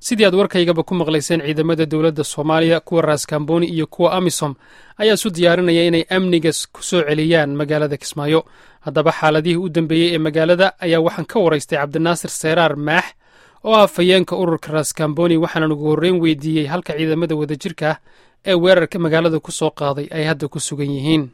sidii aad warkaygaba ku maqlayseen ciidamada dowladda soomaaliya kuwa raaskambooni iyo kuwa amisom ayaa isu diyaarinaya inay amniga ku soo celiyaan magaalada kismaayo haddaba xaaladihii u dambeeyey ee magaalada ayaa waxaan ka waraystay cabdinaasir seeraar maax oo ah fayeenka ururka raskamboni waxaanan ugu horreyn weydiiyey halka ciidamada wadajirka ah ee weerarka magaalada ku soo qaaday ay hadda ku sugan yihiin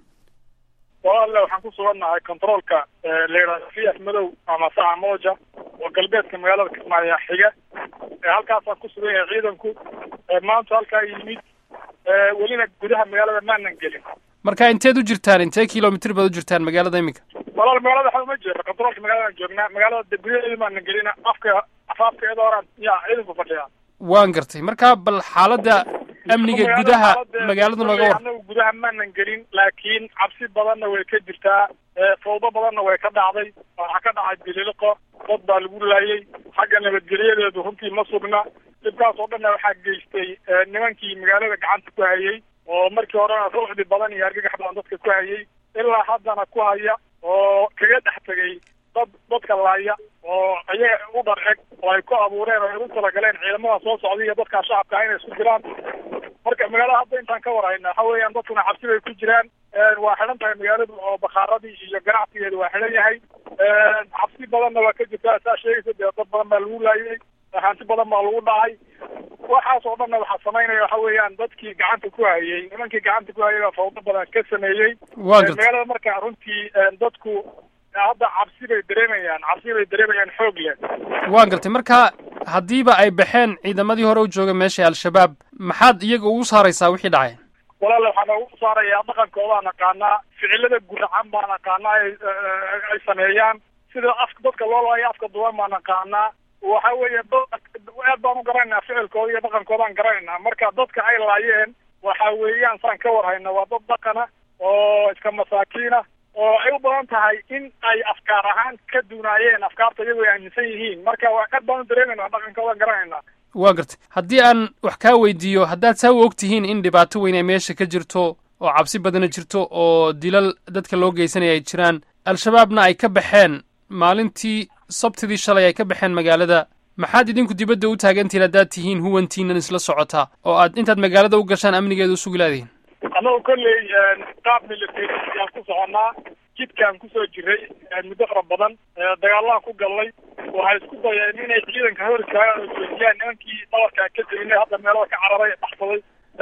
walaale waxaan ku sugannahay controolka layidhahdo fiyax madow ama saca mooja oo galbeedka magaalada kismaayo xiga halkaasaan ku sugan yahay ciidanku maanta halkaa yimid welina gudaha magaalada maanan gelin marka inteed u jirtaan intee kilomitr baad u jirtaan magaalada iminka walaal magaalada waxa uma jeeda controolka magaaladaan joognaa magaalada gudaheeda maanan gelina afka afaafkeeda horaan yaa ciidanku fadhiyaa waan gartay marka bal xaaladda amniga gudaha magaalada nooga war anagu gudaha maanan gelin laakiin cabsi badanna way ka jirtaa fawdo badanna way ka dhacday waxaa ka dhacay bililiqo dad baa lagu laayay xagga nabadgelyadeedu runtii ma sugna dhibkaas oo dhanna waxaa geystay nimankii magaalada gacanta ku hayay oo markii horena ruuxdi badan iyo argagax badan dadka ku hayay ilaa haddana ku haya oo kaga dhex tegay dad dadka laaya oo iyaga u dhar eg oo ay ku abuureen oo ay u talagaleen ciidamada soo socday iyo dadkaa shacabka inay isku diraan marka magaalada hadda intaan ka warhayna waxa weeyaan dadkuna cabsi bay ku jiraan waa xidhan tahay magaaladu oo bakaaradii iyo ganacsigeedu waa xidhan yahay cabsi badanna waa ka jirtaa saa sheegaysa dee dad badan baa lagu laayay hanti badan baa lagu dhacay waxaas oo dhanna waxaa samaynaya waxa weeyaan dadkii gacanta ku hayay nimankii gacanta ku hayay baa fawdo badan ka sameeyey magaalada marka runtii dadku hadda cabsi bay dareemayaan cabsi bay dareemayaan xoog leh waan gartay marka haddiiba ay baxeen ciidamadii hore u jooga meesha al-shabaab maxaad iyaga ugu saaraysaa wixii dhacay walaale waxaan ugu saarayaa dhaqankoodaa naqaanaa ficilada guracan baa naqaanaa ay sameeyaan sida afka dadka loo laayo afka duwan baa naqaanaa waxa weeye aad baan u garanaynaa ficilkooda iyo dhaqankoodaan garanaynaa marka dadka ay laayeen waxa weeyaan saan ka warhayna waa dad dhaqana oo iska masaakiina oo ay u badan tahay in ay afkaar ahaan ka duunaayeen afkaarta iyagu ay aaminsan yihiin marka waa aad baan u dareemayna dhaqankoodan garanaynaa waa gartay haddii aan wax kaa weydiiyo haddaad saa u og tihiin in dhibaato weyn ay meesha ka jirto oo cabsi badana jirto oo dilal dadka loo geysanaya ay jiraan al-shabaabna ay ka baxeen maalintii sabtidii shalay ay ka baxeen magaalada maxaad idinku dibadda u taagantihiin haddaad tihiin huwantiinan isla socotaa oo aad intaad magaalada u gashaan amnigeeda u sugi laadihin annagu kolley qaab military aan ku soconnaa jidkaan kusoo jiray muddo fara badan dagaalaan ku gallay waxay isku dayeen inay ciidanka hor istaagaan oo joojiyaan nimankii dhabarkaa ka teginay hadda meelada ka cararay baxsaday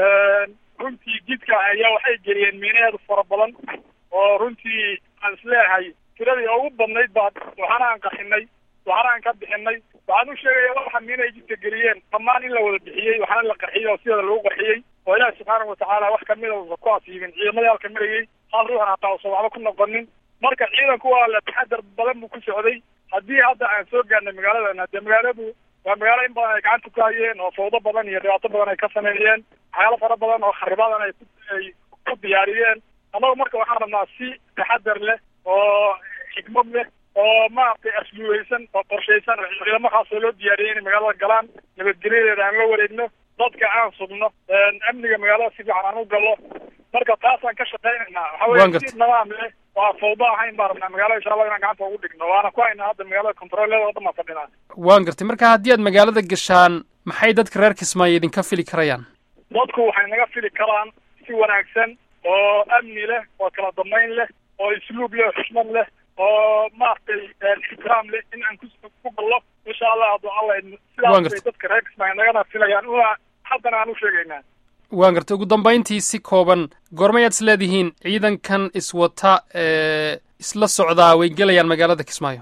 runtii jidka ayaa waxay geliyeen miinaheedu fara badan oo runtii aan isleeyahay tiradii ugu badnayd baa waxaana aan qaxinay waxaana aan ka bixinay waxaan u sheegaya waxa miinay jidka geliyeen dhammaan in la wada bixiyey waxaana la qaxiyey oo sideeda lagu qaxiyey oo ilaahi subxaana watacaala wax kamida uusa ku asiibin ciidamadii halka marayay hal ruuxan hataa uusan waxba ku noqonin marka ciidanku waa la taxadar badan buu ku socday haddii hadda aan soo gaarnay magaaladana dee magaaladu waa magaalo in badan ay gacanta ku hayeen oo fawdo badan iyo dhibaato badan ay ka sameeyeen waxyaalo fara badan oo kharibadan ay ay ku diyaariyeen annagu marka waxaan rabnaa si taxadar leh oo xikmad leh oo maaragtay asluubeysan oo qorshaysan oo ciidamo khaasoo loo diyaariyey inay magaalada galaan nabadgelyadeeda aan la wareegno dadka aan sugno amniga magaalada si fiican aan u gallo marka taasaan ka shaqaynaynaa waxa weye si nidaam leh waa fawdo ahayn baan rabnaa magaalada insha allah inaan gacanta ugu dhigno waana ku haynaa hadda magaalada controlleeda o dhan baan fadhinaa waan gartay marka haddii aad magaalada gashaan maxay dadka reer kismaayo idinka fili karayaan dadku waxay naga fili karaan si wanaagsan oo amni leh oo kala dambayn leh oo isluub leh oo xushmad leh oo maaragtay ixtiraam leh in aan ku gallo insha allah hadduu alla sidaas bay dadka reer kismaayo nagana filayaan una haddana aan u sheegaynaa waan gartay ugu dambayntii si kooban goormayaad is leedihiin ciidankan iswata ee isla socdaa way gelayaan magaalada kismaayo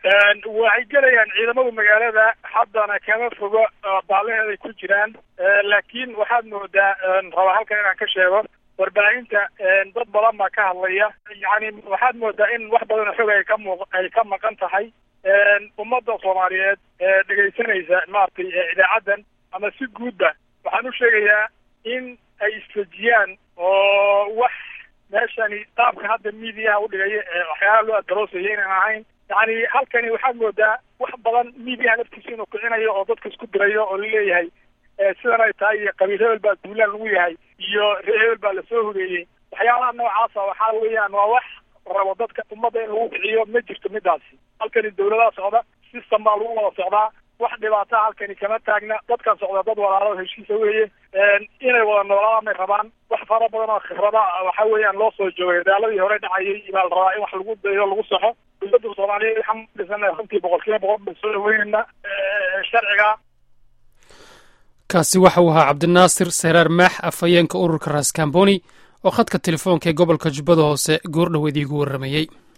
waxay gelayaan ciidamada magaalada haddana kama fogo baalaheeday ku jiraan laakiin waxaad moodaa rabaa halkan inaan ka sheego warbaahinta dad badan baa ka hadlaya yani waxaad moodaa in wax badanoo xog ay ka muuq ay ka maqan tahay ummadda soomaaliyeed ee dhegaysanaysa maaragtay idaacaddan ama si guudba waxaan u sheegayaa in ay isfejiyaan oo wax meeshani qaabka hadda miidiyaha udhigaya ee waxyaalaha loo adaroosayo inaan ahayn yani halkani waxaad moodaa wax badan miidiyaha laftiisa inuu kicinayo oo dadka isku dirayo oo laleeyahay sidan ay tahay iyo qabiil hebel baa duulaan lagu yahay iyo ree hebel baa lasoo hogeeyey waxyaalaha noocaasa waxaa weeyaan waa wax rabo dadka ummadda in lagu kiciyo ma jirto midaasi halkani dawladaha socda system baa lagu wada socdaa wax dhibaata halkani kama taagna dadkan socda dad walaalo heshiisa weeye inay wada noolaadaan bay rabaan wax fara badan oo khibrada waxa weeyaan loo soo joogay dagaaladii hore dhacayay baa la rabaa in wax lagu dayo lagu saxo dowladda soomaaliyeed waxaan dhisana runtii boqol kiiba boqol baan soo dhaweynayna sharciga kaasi waxa uu ahaa cabdinaasir seraar maax afhayeenka ururka raskamboni oo khadka telefoonka ee gobolka jubbada hoose goor dhoweed iigu warramayey